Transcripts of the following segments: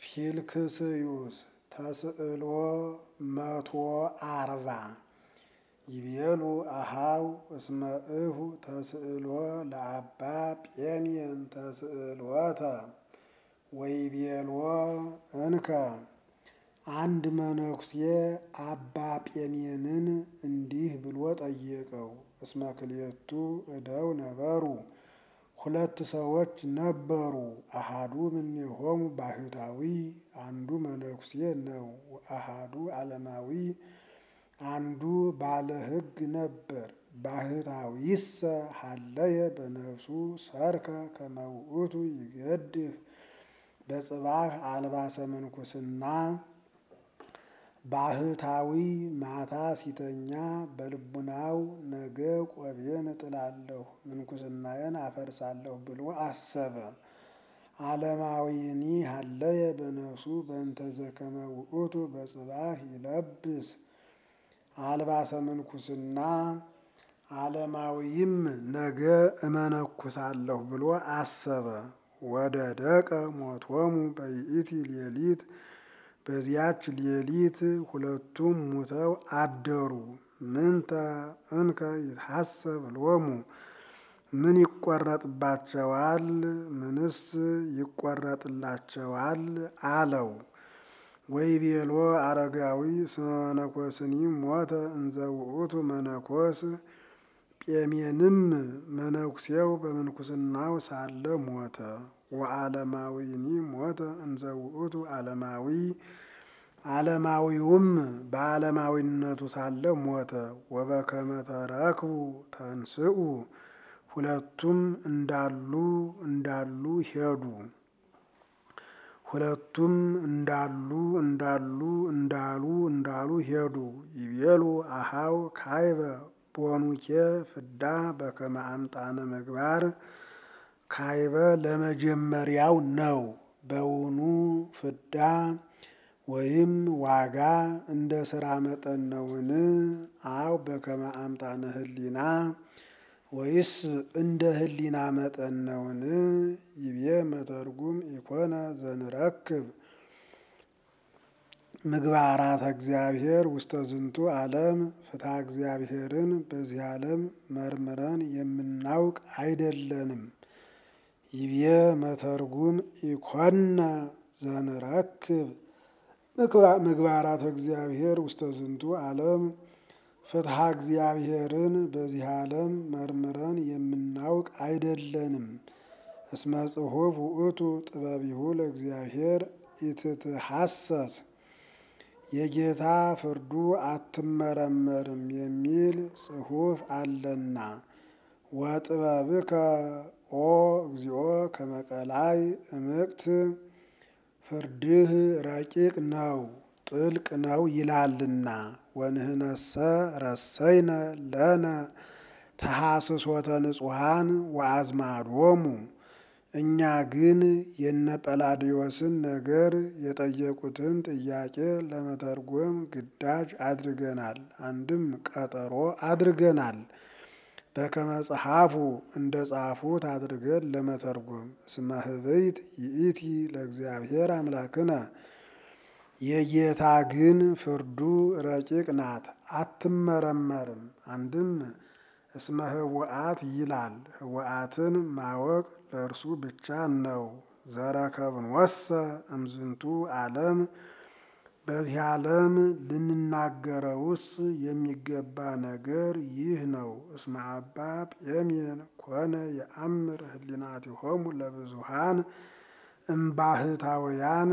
ፊልክስዩስ ተስዕሎ መቶ አርባ ይቤሉ አሃው እስመ እሁ ተስዕሎ ለአባ ጴሜን ተስዕሎተ ወይቤልዎ እንከ አንድ መነኩሴ አባ ጴሜንን እንዲህ ብሎ ጠየቀው። እስመ ክልኤቱ እደው ነበሩ ሁለት ሰዎች ነበሩ። አሃዱ እምኔሆሙ ባህታዊ አንዱ መነኩሴ ነው። አሃዱ ዓለማዊ አንዱ ባለ ሕግ ነበር። ባህታዊሰ ሀለየ በነፍሱ ሰርከ ከመ ውእቱ ይገድፍ በጽባሕ አልባሰ ምንኩስና ባህታዊ ማታ ሲተኛ በልቡናው ነገ ቆቤን እጥላለሁ ምንኩስናዬን አፈርሳለሁ ብሎ አሰበ። ዓለማዊኒ ሀለየ በነፍሱ በእንተ ዘከመ ውእቱ በጽባሕ ይለብስ አልባሰ ምንኩስና ዓለማዊም ነገ እመነኩሳለሁ ብሎ አሰበ። ወደ ደቀ ሞቶሙ በይእቲ ሌሊት በዚያች ሌሊት ሁለቱም ሙተው አደሩ። ምንተ እንከ ይትሐሰብ ሎሙ ምን ይቆረጥባቸዋል? ምንስ ይቆረጥላቸዋል? አለው። ወይቤሎ አረጋዊ እስመ መነኮስኒ ሞተ እንዘ ውእቱ መነኮስ ጴሜንም መነኩሴው በምንኩስናው ሳለ ሞተ። ወዓለማዊኒ ሞተ እንዘ ውእቱ ዓለማዊ ዓለማዊውም በዓለማዊነቱ ሳለ ሞተ። ወበከመ ተረክቡ ተንስኡ ሁለቱም እንዳሉ እንዳሉ ሄዱ። ሁለቱም እንዳሉ እንዳሉ እንዳሉ እንዳሉ ሄዱ። ይቤሉ አሃው ካይበ ቦኑኬ ፍዳ በከመ አምጣነ ምግባር ካይበ ለመጀመሪያው ነው። በውኑ ፍዳ ወይም ዋጋ እንደ ስራ መጠን ነውን? አው በከመ አምጣነ ህሊና ወይስ እንደ ህሊና መጠን ነውን? ይቤ መተርጉም ኢኮነ ዘንረክብ ምግባራተ እግዚአብሔር ውስተ ዝንቱ ዓለም ፍትሐ እግዚአብሔርን በዚህ ዓለም መርምረን የምናውቅ አይደለንም። ይቤ መተርጉም ኢኮነ ዘንረክብ ምግባራተ እግዚአብሔር ውስተ ዝንቱ ዓለም ፍትሐ እግዚአብሔርን በዚህ ዓለም መርምረን የምናውቅ አይደለንም። እስመ ጽሑፍ ውእቱ ጥበቢሁ ለእግዚአብሔር ኢትትሐሰስ የጌታ ፍርዱ አትመረመርም የሚል ጽሑፍ አለና። ወጥበብከ ኦ እግዚኦ ከመቀላይ እምቅት ፍርድህ ረቂቅ ነው ጥልቅ ነው ይላልና። ወንህነሰ ረሰይነ ለነ ተሐስሶተ ንጹሐን ወአዝማዶሙ እኛ ግን የነ ጰላዲዮስን ነገር የጠየቁትን ጥያቄ ለመተርጎም ግዳጅ አድርገናል። አንድም ቀጠሮ አድርገናል። በከመ ጸሐፉ እንደ ጻፉት አድርገን ለመተርጎም እስመ ህብይት ይእቲ ለእግዚአብሔር አምላክነ የጌታ ግን ፍርዱ ረቂቅ ናት አትመረመርም። አንድም እስመ ህወአት ይላል ህወአትን ማወቅ ለእርሱ ብቻ ነው። ዘረከብንወሰ እምዝንቱ ዓለም በዚህ ዓለም ልንናገረውስ የሚገባ ነገር ይህ ነው። እስመ አባ ጴሜን ኮነ የአምር ህሊናቲሆሙ ለብዙሃን እምባህታውያን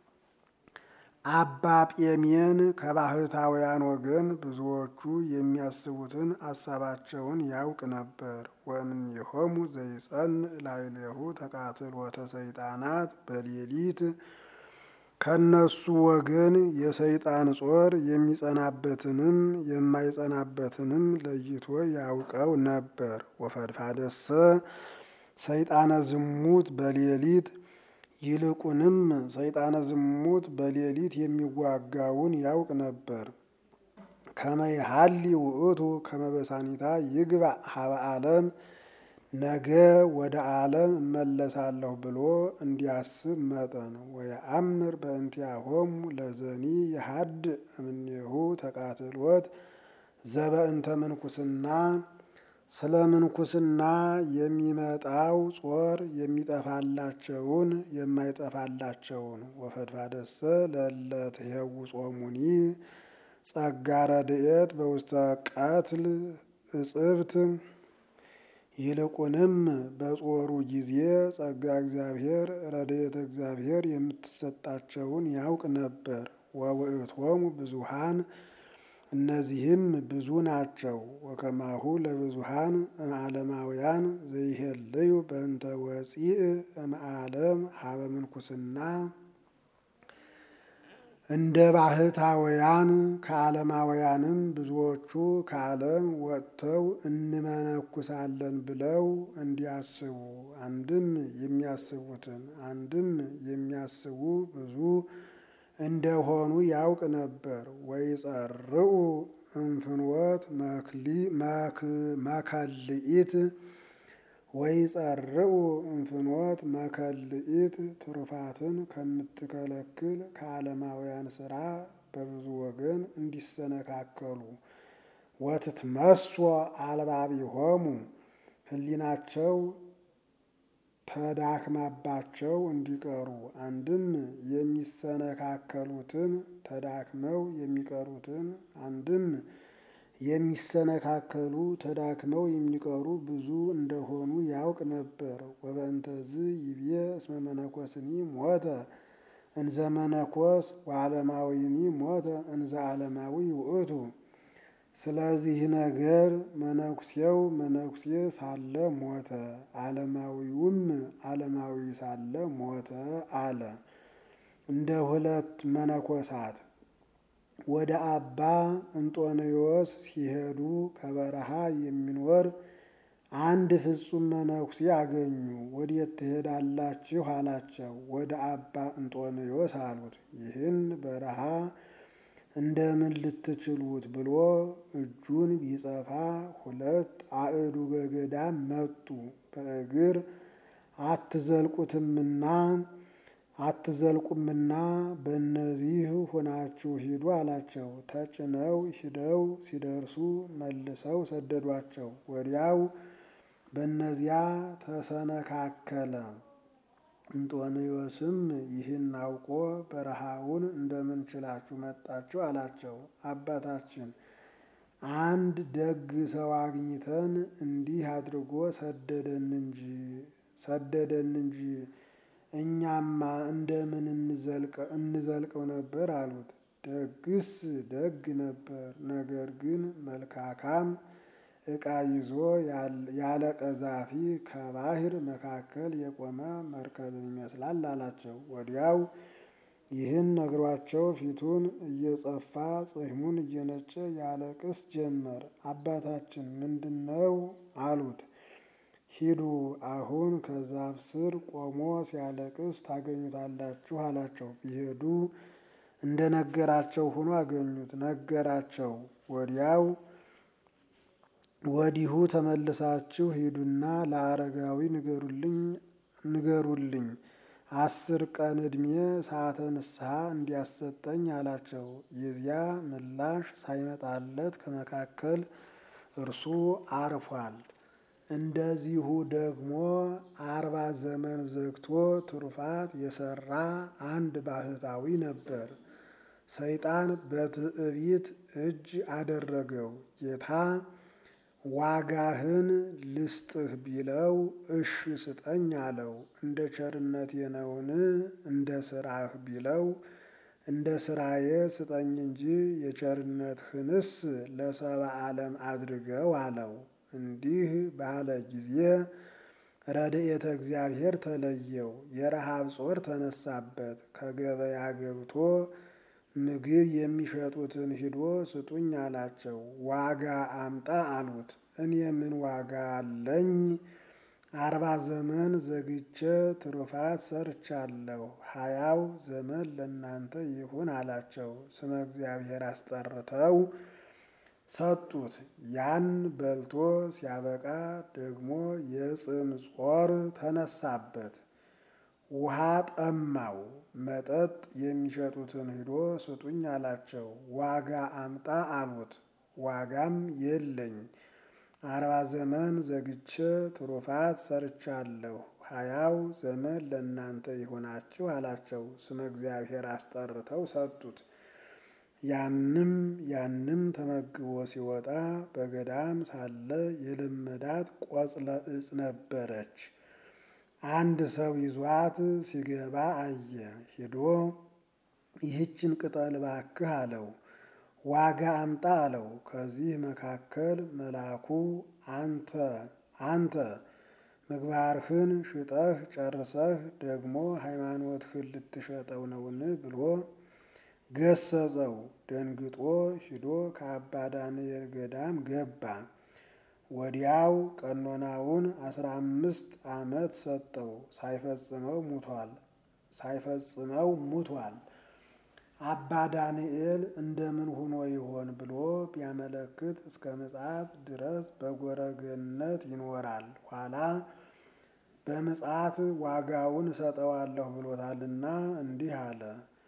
አባ ጴሜን ከባህታውያን ወገን ብዙዎቹ የሚያስቡትን አሳባቸውን ያውቅ ነበር። ወእምኔሆሙ ዘይጸንዕ ላዕሌሁ ተቃትሎተ ሰይጣናት በሌሊት ከነሱ ወገን የሰይጣን ጾር የሚጸናበትንም የማይጸናበትንም ለይቶ ያውቀው ነበር። ወፈድፋደሰ ሰይጣነ ዝሙት በሌሊት ይልቁንም ሰይጣነ ዝሙት በሌሊት የሚዋጋውን ያውቅ ነበር። ከመ ይሃሊ ውእቱ ከመ በሳኒታ ይግባእ ሀበ ዓለም ነገ ወደ ዓለም እመለሳለሁ ብሎ እንዲያስብ መጠን ወየአምር በእንቲአሆሙ ለዘኒ የሀድ እምኔሁ ተቃትሎት ዘበእንተ ምንኩስና ስለ ምንኩስና የሚመጣው ጾር የሚጠፋላቸውን የማይጠፋላቸውን ወፈድፋደሰ ለለትሄው ጾሙኒ ጸጋ ረድኤት በውስተ ቀትል እጽብት ይልቁንም በጾሩ ጊዜ ጸጋ እግዚአብሔር ረድኤተ እግዚአብሔር የምትሰጣቸውን ያውቅ ነበር። ወውእቶሙ ብዙሃን እነዚህም ብዙ ናቸው። ወከማሁ ለብዙሃን እምዓለማውያን ዘይሄልዩ በእንተ ወፂእ እምዓለም ሀበ ምንኩስና እንደ ባህታውያን ከዓለማውያንም ብዙዎቹ ከዓለም ወጥተው እንመነኩሳለን ብለው እንዲያስቡ አንድም የሚያስቡትን አንድም የሚያስቡ ብዙ እንደሆኑ ያውቅ ነበር። ወይጸርኡ እንፍኖት መከልኢት ወይጸርኡ እንፍኖት መከልኢት ትሩፋትን ከምትከለክል ከዓለማውያን ስራ በብዙ ወገን እንዲሰነካከሉ ወትትመስሶ አልባቢሆሙ ሕሊናቸው ተዳክማባቸው እንዲቀሩ አንድም የሚሰነካከሉትን ተዳክመው የሚቀሩትን አንድም የሚሰነካከሉ ተዳክመው የሚቀሩ ብዙ እንደሆኑ ያውቅ ነበር። ወበእንተዝ ይቤ እስመ መነኮስኒ ሞተ እንዘ መነኮስ ወዓለማዊኒ ሞተ እንዘ ዓለማዊ ውእቱ። ስለዚህ ነገር መነኩሴው መነኩሴ ሳለ ሞተ፣ ዓለማዊውም ዓለማዊ ሳለ ሞተ አለ። እንደ ሁለት መነኮሳት ወደ አባ እንጦንዮስ ሲሄዱ ከበረሃ የሚኖር አንድ ፍጹም መነኩሴ አገኙ። ወዴት ትሄዳላችሁ? አላቸው። ወደ አባ እንጦንዮስ አሉት። ይህን በረሃ እንደምን ልትችሉት ብሎ እጁን ቢጸፋ ሁለት አእዱገ ገዳም መጡ። በእግር አትዘልቁትምና አትዘልቁምና በእነዚህ ሆናችሁ ሂዱ አላቸው። ተጭነው ሂደው ሲደርሱ መልሰው ሰደዷቸው። ወዲያው በእነዚያ ተሰነካከለ። እንጦንዮስም ይህን አውቆ በረሃውን እንደምን ችላችሁ መጣችሁ አላቸው። አባታችን አንድ ደግ ሰው አግኝተን እንዲህ አድርጎ ሰደደን እንጂ ሰደደን እንጂ እኛማ እንደምን እንዘልቀው ነበር አሉት። ደግስ ደግ ነበር፣ ነገር ግን መልካካም ዕቃ ይዞ ያለ ቀዛፊ ከባህር መካከል የቆመ መርከብን ይመስላል አላቸው። ወዲያው ይህን ነግሯቸው ፊቱን እየጸፋ ጽሕሙን እየነጨ ያለቅስ ጀመር። አባታችን ምንድን ነው አሉት። ሂዱ አሁን ከዛፍ ስር ቆሞ ሲያለቅስ ታገኙታላችሁ አላቸው። ቢሄዱ እንደ ነገራቸው ሆኖ አገኙት። ነገራቸው። ወዲያው ወዲሁ ተመልሳችሁ ሂዱና ለአረጋዊ ንገሩልኝ ንገሩልኝ አስር ቀን ዕድሜ ሰዓተ ንስሐ እንዲያሰጠኝ አላቸው። የዚያ ምላሽ ሳይመጣለት ከመካከል እርሱ አርፏል። እንደዚሁ ደግሞ አርባ ዘመን ዘግቶ ትሩፋት የሰራ አንድ ባህታዊ ነበር። ሰይጣን በትዕቢት እጅ አደረገው። ጌታ ዋጋህን ልስጥህ ቢለው እሽ ስጠኝ አለው። እንደ ቸርነቴ ነውን? እንደ ስራህ ቢለው እንደ ስራዬ ስጠኝ እንጂ የቸርነትህንስ ለሰባ ዓለም አድርገው አለው። እንዲህ ባለ ጊዜ ረድኤተ እግዚአብሔር ተለየው። የረሃብ ጾር ተነሳበት። ከገበያ ገብቶ ምግብ የሚሸጡትን ሂዶ ስጡኝ አላቸው። ዋጋ አምጣ አሉት። እኔ ምን ዋጋ አለኝ? አርባ ዘመን ዘግቼ ትሩፋት ሰርቻለሁ። ሀያው ዘመን ለእናንተ ይሁን አላቸው። ስመ እግዚአብሔር አስጠርተው ሰጡት። ያን በልቶ ሲያበቃ ደግሞ የጽም ጾር ተነሳበት። ውሃ ጠማው። መጠጥ የሚሸጡትን ሂዶ ስጡኝ አላቸው። ዋጋ አምጣ አሉት። ዋጋም የለኝ አርባ ዘመን ዘግቼ ትሩፋት ሰርቻለሁ። ሀያው ዘመን ለእናንተ ይሆናችሁ አላቸው። ስመ እግዚአብሔር አስጠርተው ሰጡት። ያንም ያንም ተመግቦ ሲወጣ በገዳም ሳለ የለመዳት ቆጽለ እጽ ነበረች። አንድ ሰው ይዟት ሲገባ አየ። ሂዶ ይህችን ቅጠል እባክህ አለው። ዋጋ አምጣ አለው። ከዚህ መካከል መልአኩ አንተ አንተ ምግባርህን ሽጠህ ጨርሰህ ደግሞ ሃይማኖትህን ልትሸጠው ነውን? ብሎ ገሰጸው። ደንግጦ ሂዶ ከአባ ዳንኤል ገዳም ገባ። ወዲያው ቀኖናውን አስራ አምስት ዓመት ሰጠው። ሳይፈጽመው ሙቷል ሳይፈጽመው ሙቷል። አባ ዳንኤል እንደምን ሆኖ ይሆን ብሎ ቢያመለክት እስከ ምጽአት ድረስ በጎረገነት ይኖራል። ኋላ በምጽአት ዋጋውን እሰጠዋለሁ ብሎታልና እንዲህ አለ።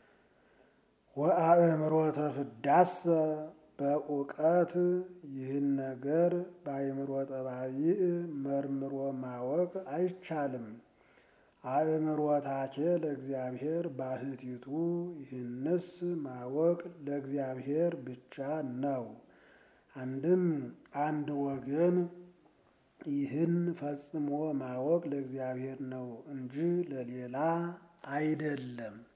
ወአእምሮተ ፍዳሰ በእውቀት ይህን ነገር በአእምሮ ጠባይእ መርምሮ ማወቅ አይቻልም። አእምሮታኬ ለእግዚአብሔር ባህቲቱ ይህንስ ማወቅ ለእግዚአብሔር ብቻ ነው። አንድም አንድ ወገን ይህን ፈጽሞ ማወቅ ለእግዚአብሔር ነው እንጂ ለሌላ አይደለም።